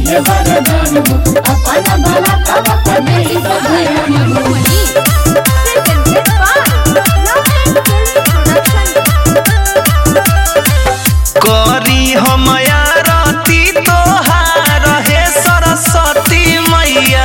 है वरदान हो अपना भला तब कभी सधरन हो करी हम आरती तोहार हे सरस्वती मैया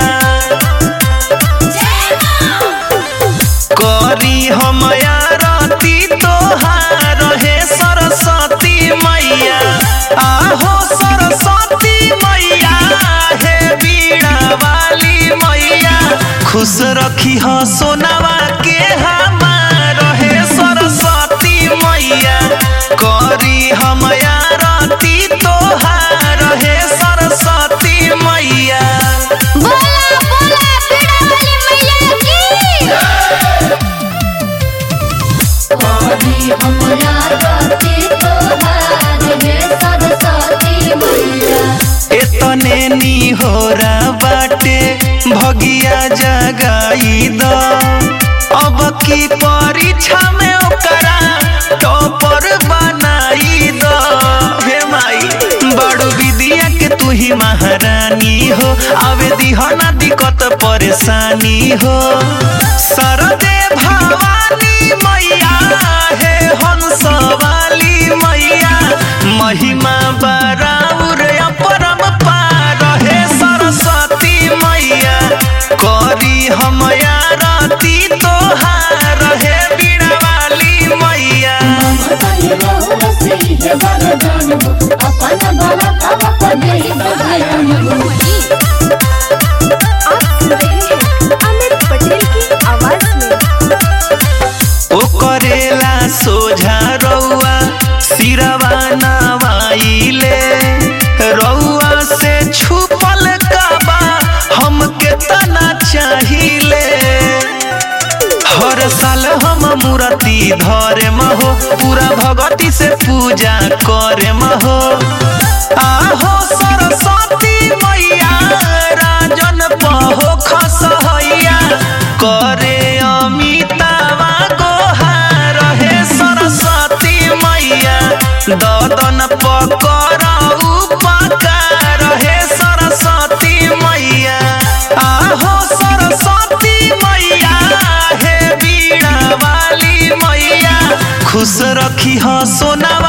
करी हम आरती तोहार हे सरस्वती मैया आहो सरस्वती मैया हे बीड़ा वाली मैया खुश रखी हो सोनावा के हमार हे सरस्वती मैया करी हम आरती तोहार हे सरस्वती मैया बोला बोला पीड़ा वाली मैया की कभी हमरा राती तोहार है सरस्वती मैया एतने निहोरा बाटे भगिया जगाई द अब की परीक्षा में ओकरा टॉपर बनाई द हे माई बड़ू विद्या के तू ही महारानी हो आवे दिहना दिक्कत परेशानी हो सरदे भवानी मैया हे हंस वाली मैया महिमा बराउर अपरम पार हे सरस्वती मैया करी हम आरती तोहार हे बीड़ा वाली मैया ममता ये बहु से है वरदान हो अपना भला तब कभी सधरन हो आप सुन रहे हैं अमित पटेल की आवाज में ओ करेला सोझा रउआ सिरवा नवाइले रउआ से छुपल काबा हमके तना चाहिले हर साल हम मूर्ति धरे महो पूरा भगती से पूजा करे महो आहो सरस्वती मैया राजन पहो खसहैया करे अमितावा गोहार हे सरस्वती मैया ददन पकर उपकार हे सरस्वती मैया आहो सरस्वती मैया हे बीड़ा वाली मैया खुश रखी हो सोना